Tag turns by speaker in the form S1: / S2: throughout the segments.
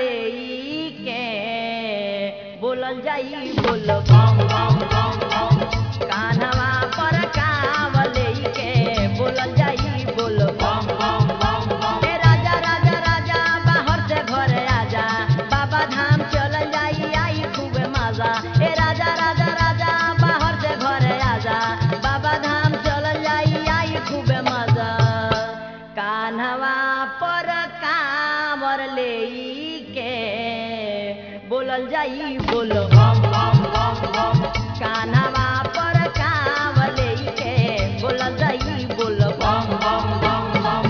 S1: ले के बोलल जाई बोल बम बम बम बम कान्हवा पर कांवर ले के बोलल जाई बोल बम बम बम बम ए राजा राजा राजा बाहर से घरे आजा बाबा धाम चलल जाई आई खूबे मजा ए राजा राजा राजा बाहर से घरे आजा बाबा धाम चलल जाई आई खूबे मजा कान्हवा पर कांवर ले के बोलल जाई बोल बम बम बम बम कान्हवा पर कांवर ले के बोलल जाई बोल बम बम बम बम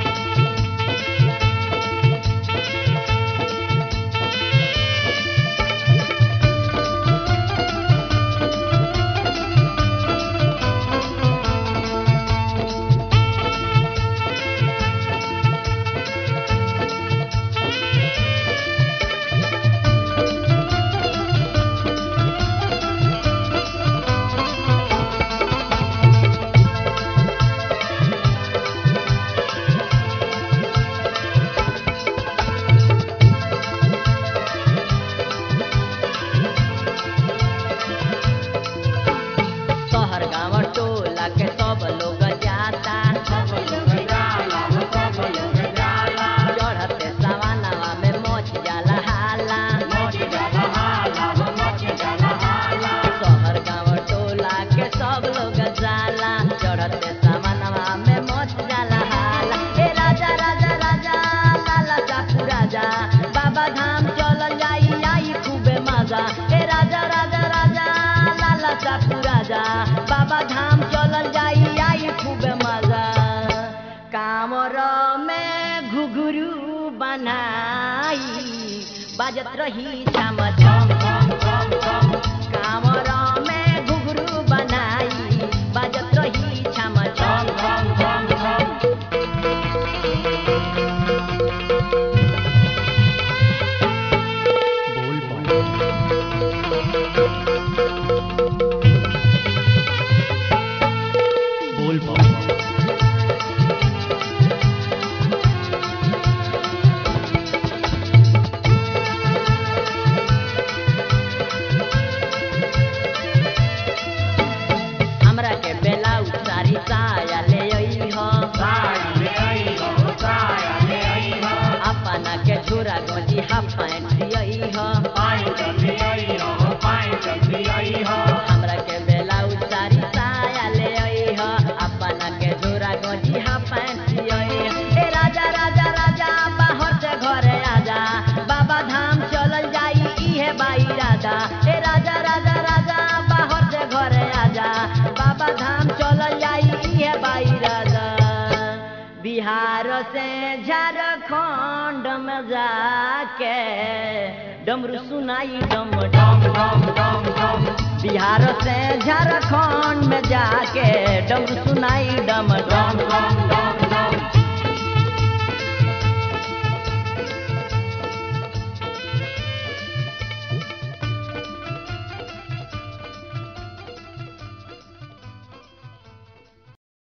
S1: शहर गाँव टोला के सब लोग जाता चढ़ते सवानवा में मच जाला हाला शहर गाँव टोला के सब लोग जाला चढ़ते सवानवा में मच जाला हाला ए राजा राजा राजा लाला चापू राजा बाबा धाम चलल जाई आई खूबे मजा ए राजा राजा राजा लाला चापू राजा बाबा धाम चलल जाई आई खूबे मजा कामर में घुघरू बनाई बाजत रही छम छम छम छम छम कामर में घुघरू बनाई बाजत रही छम छम छम छम छम
S2: बोल बम बोल बम
S1: हमरा के बेलाउ सारी साया ले आई हो अपना के छोरा गोजी हाफ पैंट दियई हो हमरा के बेलाउ सारी साया ले आई हो अपना के छोरा गोजी हाफ पैंट दियई ए राजा राजा राजा बाहर से घरे आजा बाबा धाम चलल जाई इहे बाई राजा ए राजा राजा राजा बाहर से घरे आजा बाबा धाम चलल जाई इहे बाई राजा बिहार से झारखंड में जाके डमरू सुनाई डम डम डम डम डम बिहार से झारखंड में जाके डमरू सुनाई डम डम डम डम